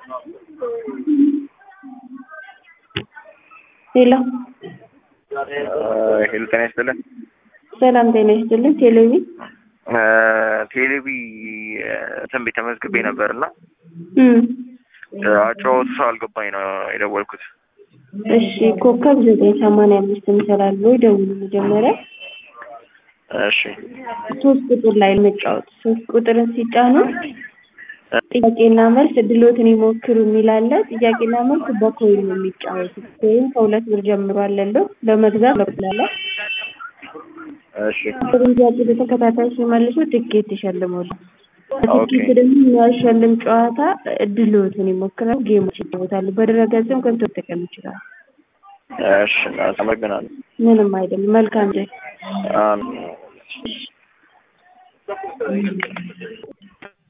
ሄሎ ሄሎ ጤና ይስጥልን። ሰላም ጤና ይስጥልን። ቴሌቪ ቴሌቪ ትንቤት ተመዝግቤ ነበር እና እም አጫወቱ ሰው አልገባኝ ነው የደወልኩት። እሺ ኮከብ ዘጠኝ ሰማንያ አምስት እንሰላለን ወይ ደውሉ መጀመሪያ እሺ ሶስት ቁጥር ላይ መጫወት ሶስት ቁጥርን ሲጫኑ ጥያቄና መልስ እድሎትን ይሞክሩ የሚል አለ። ጥያቄና መልስ በኮይን ነው የሚጫወቱት። ኮይን ከሁለት ብር ጀምሮ አለለው ለመግዛት በኩላለ እሺ ጥሩን ጥያቄ በተከታታይ ሲመልሱ ትኬት ይሸልማሉ። ኦኬ። ትኬት ደግሞ የሚያሸልም ጨዋታ እድሎትን ይሞክራሉ። ጌሞች ይጫወታሉ። በድረገጽም ገብቶ መጠቀም ይችላል። እሺ አመሰግናለሁ። ምንም አይደለም። መልካም ጊዜ። አሜን።